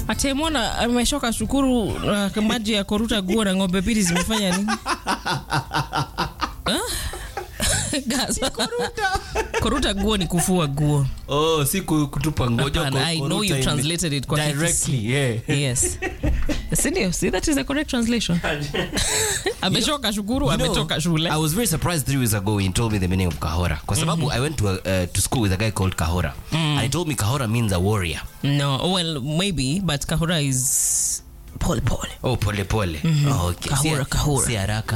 atemwona ameshoka shukuru uh, maji ya koruta guo na ng'ombe mbili zimefanya nini Huh? Gaza. koruta guo ni kufua guo oh si ku- kutupa ngoja Hapana, I know you translated it kwa directly yeah yes sindio see that is the correct translation ameshoka shukuru You know, ametoka shule I was very surprised three years ago when he told me the meaning of Kahora. Kwa sababu I went to, a, uh, to school with a guy called Kahora. And he told me Kahora means a warrior. no well maybe but kahura is pole pole Oh, pole pole. Oh, okay. Kahora, Si- Kahora. Si haraka.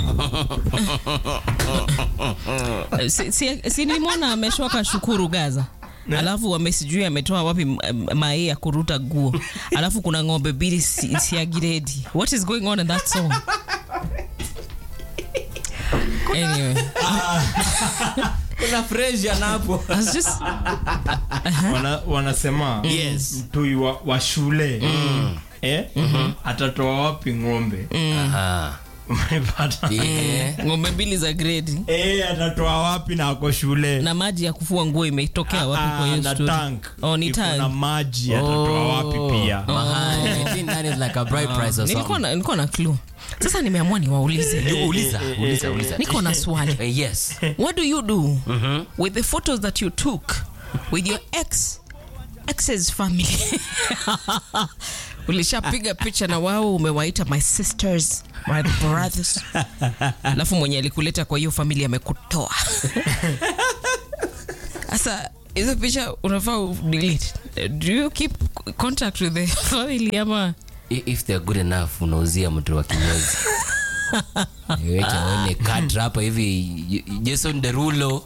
Uh, si, si, si nilimwona ameshoka shukuru gaza alafu amesijui ametoa wapi m- m- mae ya kuruta guo alafu kuna ng'ombe mbili si- siagiredi what is going on in that song anyway Kuna fresh anapo. I was just Wana, wanasema Yes. mtui wa, wa shule eh? atatoa wapi ng'ombe Aha. umepata Yeah. ng'ombe mbili za gredi eh, atatoa wapi na ako shule na maji ya kufua nguo imetokea wapi kwa Ah, hiyo na story? tank Oh, ni Iko tank. na maji atatoa wapi pia Mahali. I think that is like a bride price or nilikuwa something. na, nilikuwa na clue sasa nimeamua niwaulize Uliza, uliza, uliza. niko na swali Eh, Yes. what do you do with the photos that you took with your ex ex's family ulishapiga picha na wao umewaita my sisters my brothers alafu mwenye alikuleta kwa hiyo familia amekutoa sasa hizo picha unafaa udelete do you keep contact with the family ama I- if they're good enough unauzia mtu wa kinyozi weke aone kadra hapa hivi J- jason derulo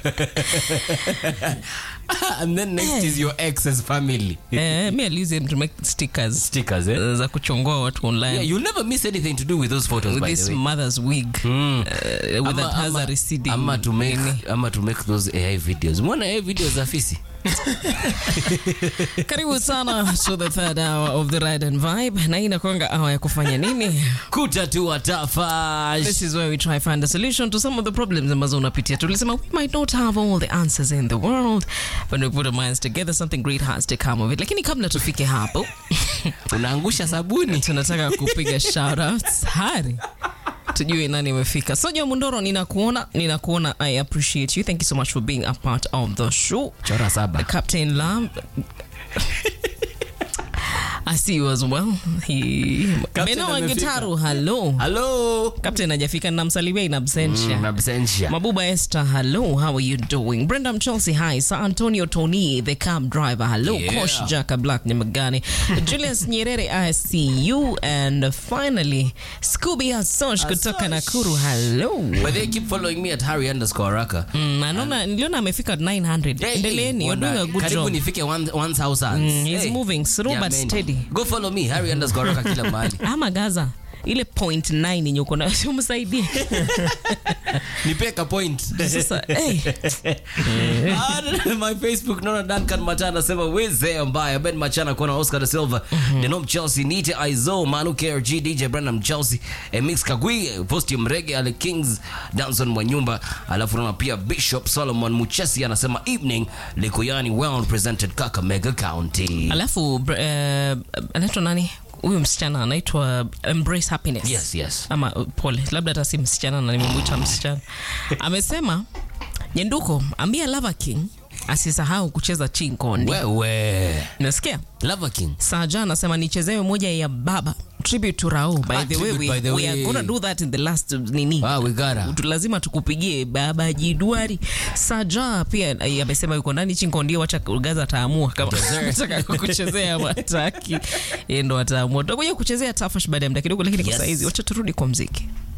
and then next is your ex's family eh, mi aliuse to make stickers stickers eh? za kuchongoa watu online yeah, you'll never miss anything to do with those photos with by this the way mother's wig Mm. uh, with that has a receding ama to make nini. ama to make those AI videos mbona AI videos za fisi karibu sana to the third hour of the ride and vibe na hii inakwanga hour ya kufanya nini kutatua tafash this is where we try find a solution to some of the problems ambazo unapitia tulisema we might not have all the answers in the world but we put our minds together something great has to come of it lakini kabla tufike hapo unaangusha sabuni tunataka kupiga shoutouts hari tujue nani imefika soja mundoro ninakuona ninakuona i appreciate you thank you so much for being a part of the show chora saba Captain Lam. I see you as well. He Captain Beno amefika. Wangitaru, hello. hello Captain hajafika namsalimia in absentia. mm, absentia Mabuba Esther, hello. How are you doing? Brenda Chelsea, hi. Sir Antonio Tony, the cab driver, hello. Yeah. Kosh Jaka Black Nimagani. Julius Nyerere, I see you. And finally, Scooby Asosh kutoka Nakuru, hello. but they keep following me at harry underscore raka Mm, naona niliona amefika 900. Hey, Endeleeni, you're wana- doing a good karibu job. nifike one- 1000 Mm, he's moving slow but Jameni. steady. go follow me harry underscore raka kila mahali ama gaza ile point 9 yenye uko nayo umsaidie nipeka point sasa hey, Ah, my facebook naona duncan machana anasema weze mbaya ben machana kuona oscar da silva denom chelsea nite aizo manu krg dj brandam chelsea mix kagwi posti mrege ale kings danson mwanyumba alafu naona pia bishop solomon muchesi anasema evening likuyani well presented kakamega county alafu br- eh, anaitwa nani huyu msichana anaitwa embrace happiness yes yes ama uh, pole labda hata si msichana na nimemwita msichana amesema nyenduko ambia lava king asisahau kucheza chinkondi wewe nasikia lava king saja anasema nichezewe moja ya baba tribute to Rao. By Ah, the way, tribute, we, by the we are way. gonna do that in the last uh, nini ah, we gotta Tu- lazima tukupigie baba jidwari saja pia eh, amesema yuko ndani chinkondio wacha gaza ataamua kama anataka kukuchezea mataki yeye ndo ataamua tutakuja kuchezea tafash baada ya muda kidogo lakini kwa Yes. saizi wacha turudi kwa mziki